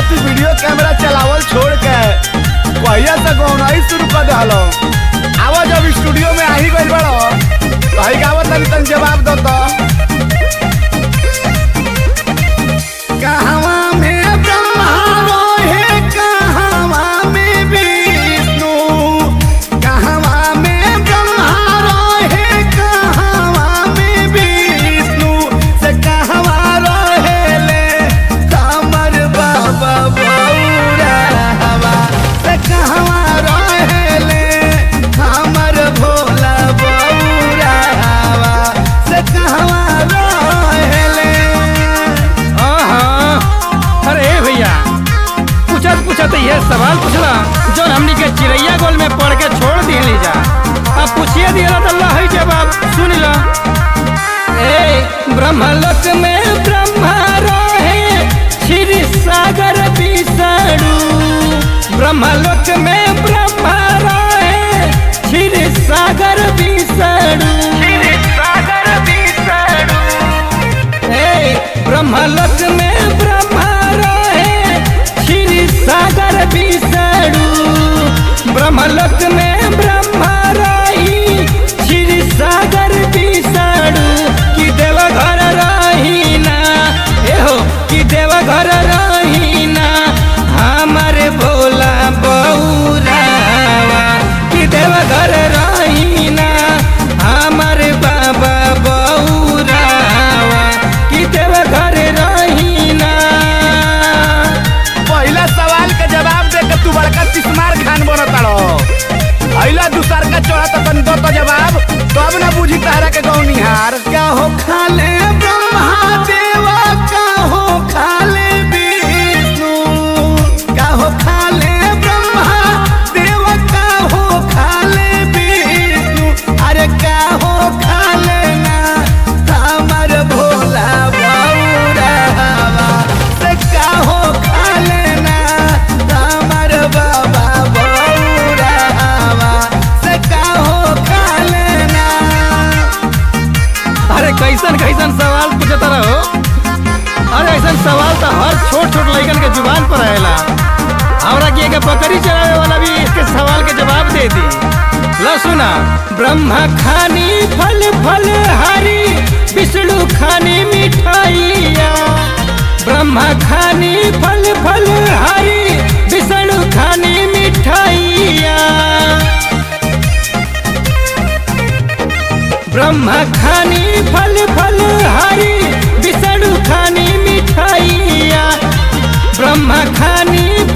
तू video camera चलावल छोड़ के कहिया से गौनाई शुरू कर दहलो आवा जब स्टूडियो में आई गइल बड़ो कही गावत तनी तनी जवाब दो तो कहवा में ब्रह्मा रोहे कहवा में विष्णु कहवा में ब्रह्मा रोहे कहवा में विष्णु से कहवा रोहेले कमर बाबा बौरावा से कहवा रोहेले हमर भोला बौरावा से कहवा रोहेले हाँ अरे भैया पूछत पूछत ये सवाल पूछला जो हमनी के चिड़ैया गोल में पढ़ के छोड़ दिए जा अब पूछिए दिया तो अल्लाह ही जवाब सुन ला ए ब्रह्मलोक में ब्रह्मा रहे क्षीर सागर विषाणु ब्रह्मलोक में ब्रह्मा रहे क्षीर सागर विषाणु सागर विषाणु हे ब्रह्मलोक में ब्रह्मा रहे क्षीर सागर विषाणु ब्रह्मलोक में ब्रह्मा रही क्षीर सागर विषाणु कि देव घर रहीना एहो कि देव घर रहीना हमारे भोला बौरावा कि देव घर रहीना हमारे बाबा बौरावा कि देव घर रहीना पहला सवाल के जवाब दे के तू बड़का तिस्मार खान बनताड़ो अइला दूसर का चढ़त तन दो तो जवाब तब ना बुझी तारा के गौनिहार क्या हो खाले ब्रह्मा देवा का हो खाले विष्णु का हो खाले ब्रह्मा देवा का हो खाले विष्णु अरे का हो खाले ना हमर भोला बौरावा से का हो खाले ना हमर बाबा बौरावा से का हो खाले ना अरे कैसन कैसन सवाल पूछत रहो अरे ऐसन सवाल तो हर छोट छोट लड़कन के जुबान पर आएला हमरा के एक बकरी चरावे वाला भी इसके सवाल के जवाब दे दी ला सुना ब्रह्मा खानी फल फल हरी विष्णु खानी मिठाइया ब्रह्मा खानी फल फल हरी विष्णु खानी मिठाइया ब्रह्मा खानी फल फल हरी विष्णु खानी मिठाइया ब्रह्मा खानी